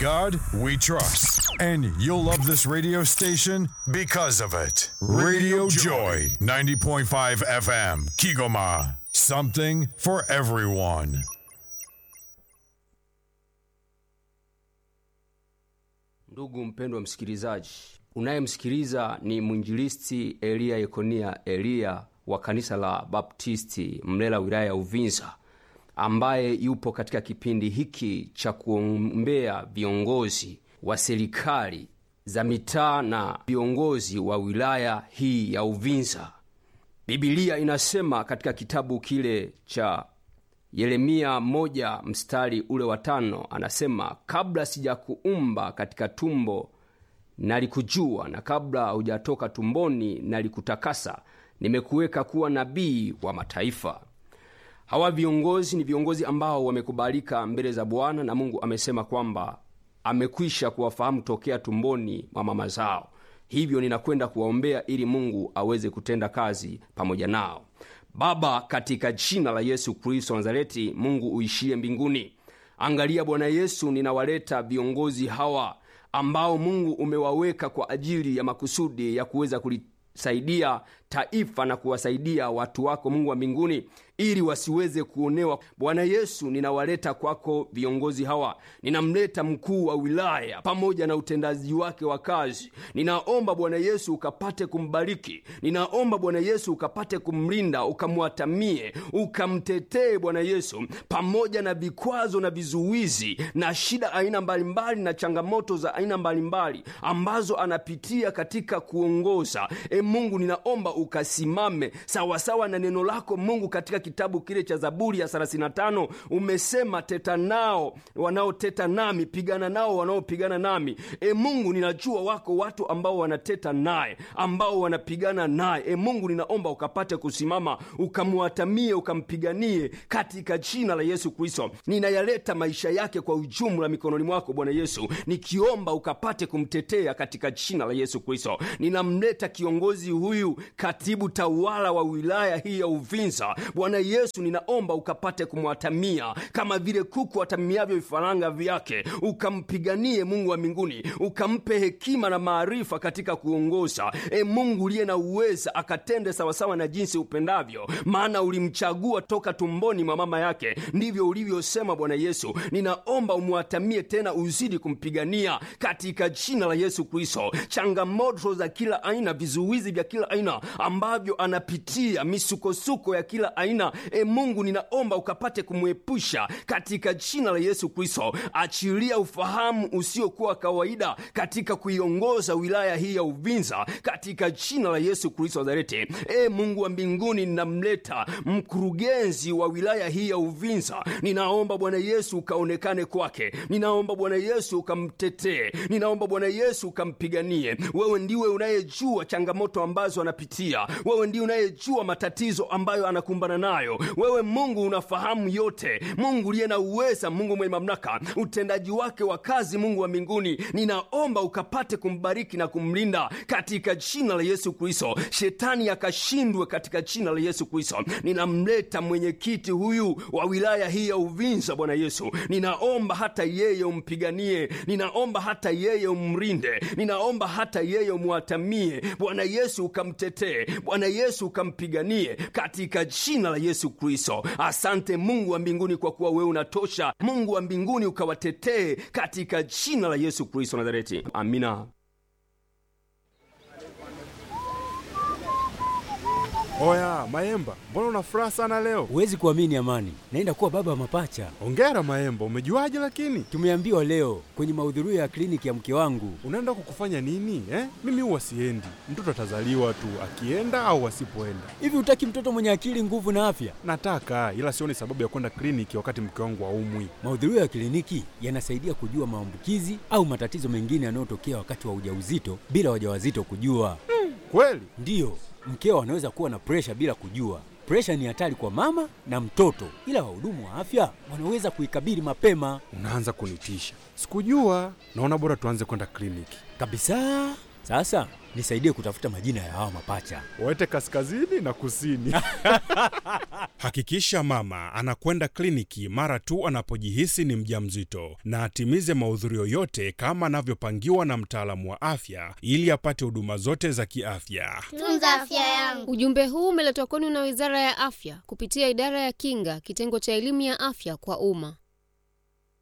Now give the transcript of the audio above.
God we trust. And you'll love this radio station because of it. Radio Joy, 90.5 FM, Kigoma. Something for everyone. Ndugu mpendwa msikilizaji, unayemsikiliza ni mwinjilisti Eliya Yekonia Eliya wa kanisa la Baptisti Mlela, wilaya ya Uvinza, ambaye yupo katika kipindi hiki cha kuombea viongozi wa serikali za mitaa na viongozi wa wilaya hii ya Uvinza. Bibilia inasema katika kitabu kile cha Yeremia moja mstari ule wa tano anasema, kabla sijakuumba katika tumbo nalikujua, na kabla hujatoka tumboni nalikutakasa, nimekuweka kuwa nabii wa mataifa. Hawa viongozi ni viongozi ambao wamekubalika mbele za Bwana, na Mungu amesema kwamba amekwisha kuwafahamu tokea tumboni mwa mama zao. Hivyo ninakwenda kuwaombea ili Mungu aweze kutenda kazi pamoja nao. Baba, katika jina la Yesu Kristo wa Nazareti, Mungu uishie mbinguni, angalia Bwana Yesu, ninawaleta viongozi hawa ambao Mungu umewaweka kwa ajili ya makusudi ya kuweza kulisaidia taifa na kuwasaidia watu wako Mungu wa mbinguni ili wasiweze kuonewa. Bwana Yesu, ninawaleta kwako viongozi hawa. Ninamleta mkuu wa wilaya pamoja na utendaji wake wa kazi. Ninaomba Bwana Yesu ukapate kumbariki. Ninaomba Bwana Yesu ukapate kumlinda, ukamwatamie, ukamtetee Bwana Yesu, pamoja na vikwazo na vizuizi na shida aina mbalimbali na changamoto za aina mbalimbali ambazo anapitia katika kuongoza. E Mungu, ninaomba ukasimame sawasawa na neno lako Mungu katika kitabu kile cha Zaburi ya 35 umesema, teta nao wanaoteta nami, pigana nao wanaopigana nami. E Mungu, ninajua wako watu ambao wanateta naye, ambao wanapigana naye. E Mungu, ninaomba ukapate kusimama, ukamwatamie, ukampiganie katika jina la Yesu Kristo. Ninayaleta maisha yake kwa ujumla mikononi mwako Bwana Yesu, nikiomba ukapate kumtetea katika jina la Yesu Kristo. Ninamleta kiongozi huyu, katibu tawala wa wilaya hii ya Uvinza. Bwana Yesu, ninaomba ukapate kumwatamia kama vile kuku atamiavyo vifaranga vyake, ukampiganie Mungu wa mbinguni, ukampe hekima na maarifa katika kuongoza. E Mungu uliye na uweza, akatende sawasawa na jinsi upendavyo, maana ulimchagua toka tumboni mwa mama yake, ndivyo ulivyosema. Bwana Yesu, ninaomba umwatamie tena, uzidi kumpigania katika jina la Yesu Kristo. Changamoto za kila aina, vizuizi vya kila aina ambavyo anapitia, misukosuko ya kila aina e Mungu, ninaomba ukapate kumwepusha katika jina la Yesu Kristo. Achilia ufahamu usiokuwa kawaida katika kuiongoza wilaya hii ya Uvinza katika jina la Yesu Kristo Nazareti. E Mungu wa mbinguni, ninamleta mkurugenzi wa wilaya hii ya Uvinza. Ninaomba Bwana Yesu ukaonekane kwake, ninaomba Bwana Yesu ukamtetee, ninaomba Bwana Yesu ukampiganie. Wewe ndiwe unayejua changamoto ambazo anapitia, wewe ndiwe unayejua matatizo ambayo anakumbana nayo. Wewe Mungu unafahamu yote, Mungu uliye na uweza, Mungu mwenye mamlaka, utendaji wake wa kazi, Mungu wa mbinguni, ninaomba ukapate kumbariki na kumlinda katika jina la Yesu Kristo. Shetani akashindwe katika jina la Yesu Kristo. Ninamleta mwenyekiti huyu wa wilaya hii ya Uvinza, Bwana Yesu, ninaomba hata yeye umpiganie, ninaomba hata yeye umlinde, ninaomba hata yeye umwatamie, Bwana Yesu ukamtetee, Bwana Yesu ukampiganie katika jina la Yesu Kristo. Asante Mungu wa mbinguni, kwa kuwa wewe unatosha. Mungu wa mbinguni ukawatetee katika jina la Yesu Kristo Nazareti, amina. Oya Maemba, mbona una furaha sana leo? Huwezi kuamini Amani, naenda kuwa baba wa mapacha. Ongera Maemba, umejuaje? Lakini Tumeambiwa leo kwenye mahudhurio ya kliniki ya mke wangu. unaenda kukufanya nini eh? Mimi huwa siendi, mtoto atazaliwa tu akienda au asipoenda. Hivi hutaki mtoto mwenye akili, nguvu na afya? Nataka ila sioni sababu ya kwenda kliniki wakati mke wangu aumwi. Mahudhurio ya kliniki yanasaidia kujua maambukizi au matatizo mengine yanayotokea wakati wa ujauzito bila wajawazito kujua. Kweli? Ndiyo, mkeo anaweza kuwa na presha bila kujua. Presha ni hatari kwa mama na mtoto, ila wahudumu wa afya wanaweza kuikabili mapema Unaanza kunitisha. Sikujua. Naona bora tuanze kwenda kliniki. kabisa. Sasa nisaidie kutafuta majina ya hawa mapacha. Waete kaskazini na kusini. Hakikisha mama anakwenda kliniki mara tu anapojihisi ni mjamzito na atimize mahudhurio yote kama anavyopangiwa na mtaalamu wa afya ili apate huduma zote za kiafya. Tunza afya yangu. Ujumbe huu umeletwa kwenu na Wizara ya Afya kupitia Idara ya Kinga, kitengo cha elimu ya afya kwa umma.